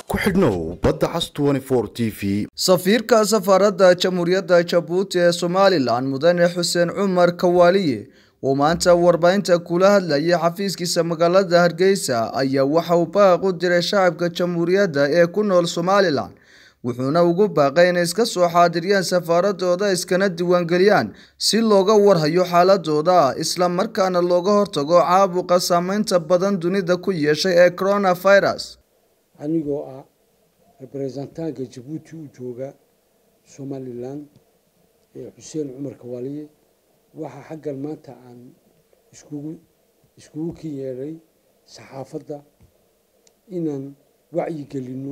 ku xidhnow badda cas t v safiirka safaaradda jamhuuriyadda jabuuti ee somalilan mudane xuseen cumar kawaaliye oo maanta warbaahinta kula hadlayay xafiiskiisa magaalada hargeysa ayaa waxa uu baaq u diray shacabka jamhuuriyadda ee ku nool somalilan wuxuuna ugu baaqay inay iska soo xaadiriyaan safaaradooda iskana diiwaangeliyaan si looga warhayo xaaladooda isla markaana looga hortago caabuqa saameynta badan dunida ku yeeshay ee coronavirus anigoo ah rebrezentaanka jabuuti u jooga somalilan ee xuseen cumar kawaaliye waxaa xaggan maanta aan iskugu iskugu ka yeedhay saxaafadda inaan wacyigelino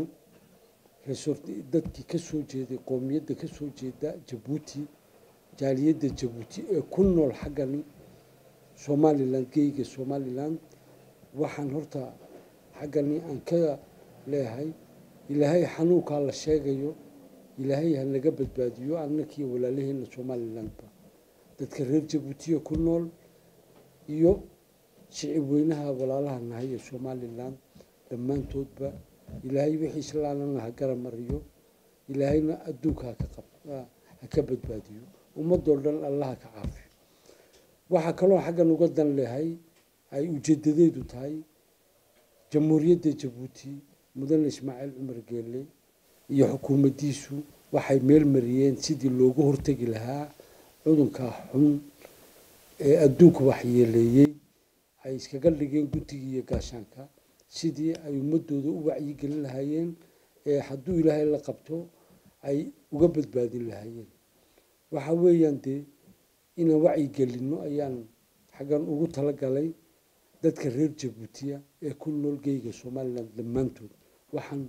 dadkii ka soo jeeday qoomiyadda ka soo jeeda jabuuti jaaliyadda jabuuti ee ku nool xaggan somalilan geyga somalilan waxaan horta xaggani aan ka leeyahay ilaahay xanuunkaa la sheegayo ilaahay ha naga badbaadiyo annakii walaalaheena somalilanba dadka reer jabuutiya ku nool iyo shicib weynaha walaalaha nahay ee somalilan dhammaantoodba ilaahay wixii islaanana ha gara mariyo ilaahayna adduunka ha ka badbaadiyo ummadoo dhan allah ha ka caafiyo waxaa kaloo xaggan uga dan leehay ay ujeedadeedu tahay jamhuuriyadda jabuuti mudane ismaaciil cumar geelle iyo xukuumaddiisu waxay meel mariyeen sidii loogu hortegi lahaa cudunkaa xun ee adduunka waxyeeleeyey ay iskaga dhigeen guddigii iyo gaashaanka sidii ay ummadooda u wacyigelin lahaayeen ee hadduu ilaahay la qabto ay uga badbaadin lahaayeen waxa weeyaan dee inaan wacyigelinno ayaan xaggan ugu talagalay dadka reer jabuutiya ee ku nool geyga somalilan dhammaantood waxaan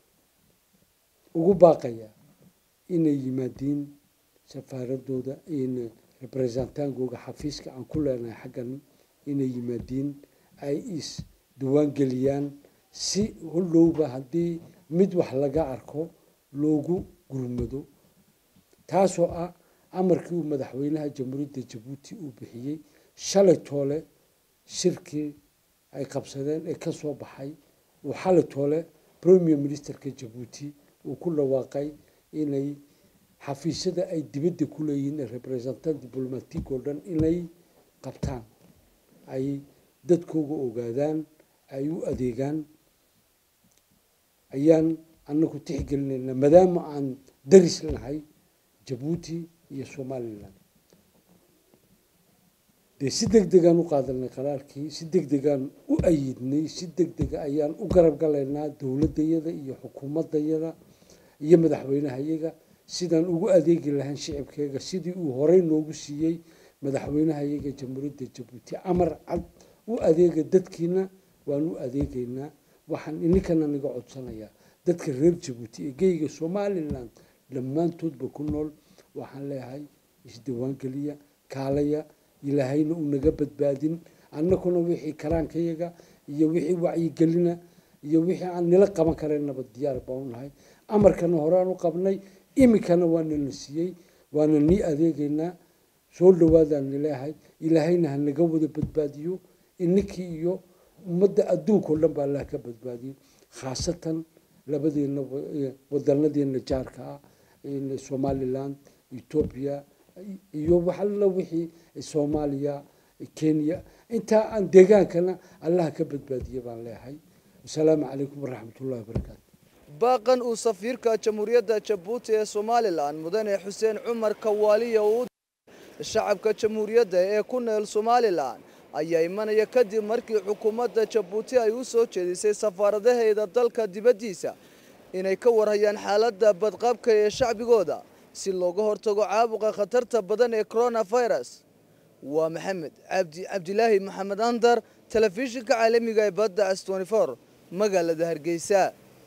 ugu baaqayaa inay yimaadiin safaaradooda in rebrezentaankooga xafiiska aan ku leenahay xaggan inay yimaadiin ay is diwaangeliyaan si hodhowba haddii mid wax laga arko loogu gurmado taasoo ah amarkii uu madaxweynaha jamhuuriyadda jabuuti uu bixiyey shalay toole shirkii ay qabsadeen ee ka soo baxay uu xalay toole premier ministerka jabuuti uu ku dhawaaqay inay xafiisyada ay dibadda ku leeyihiin ee representant diblomatic oo dhan inay qabtaan ay dadkooga ogaadaan ay u adeegaan ayaan anaku tixgelinaynaa maadaama aan daris nahay jabuuti iyo somalilan dee si deg degaan u qaadanay qaraarkii si deg degaan u ayidnay si deg dega ayaan u garab galaynaa dowladayada iyo xukuumadayada iyo madaxweynahayaga sidaan ugu adeegi lahayn shicibkeega sidii uu horey noogu siiyey madaxweynahayaga jamhuuriyadda jabuuti amar cad u adeega dadkiina waan u adeegaynaa waxaan ininkana naga codsanayaa dadka reer jabuuti ee geyga somalilan dhammaantoodba ku nool waxaan leeyahay isdiiwaangeliya kaalaya ilaahayna uu naga badbaadin annakuna wixii karaankayaga iyo wixii wacyigelina iyo wixii aan nila qaban karaynaba diyaar baanu nahay amarkana horaan u qabnay iminkana waana la siiyey waana nii adeegaynaa soo dhawaadaan nileehay ilaahayna ha naga wada badbaadiyo ininkii iyo ummadda adduunkao dhan ba allah ka badbaadiyo khaasatan labadeena wadanadeena jaarka ah somalilan etoobiya iyo waxalla wixii soomaaliya kenya intaa aan deegaankana allah ka badbaadiya baan leeyahay wasalaamu calaykum waraxmatullahi wabarakaatu baaqan uu safiirka jamhuuriyadda jabuuti ee somalilan mudane xuseen cumar kawaaliye uu shacabka jamhuuriyadda ee ku nool somalilan ayaa imanaya kadib markii xukuumadda jabuuti ay u soo jeedisay safaaradaheeda dalka dibaddiisa inay ka warhayaan xaaladda badqabka ee shacbigooda si looga hortago caabuqa khatarta badan ee coronavirus waa maxamed cabdi cabdilaahi maxamed andar telefishinka caalamiga ee badda s magaalada hargeysa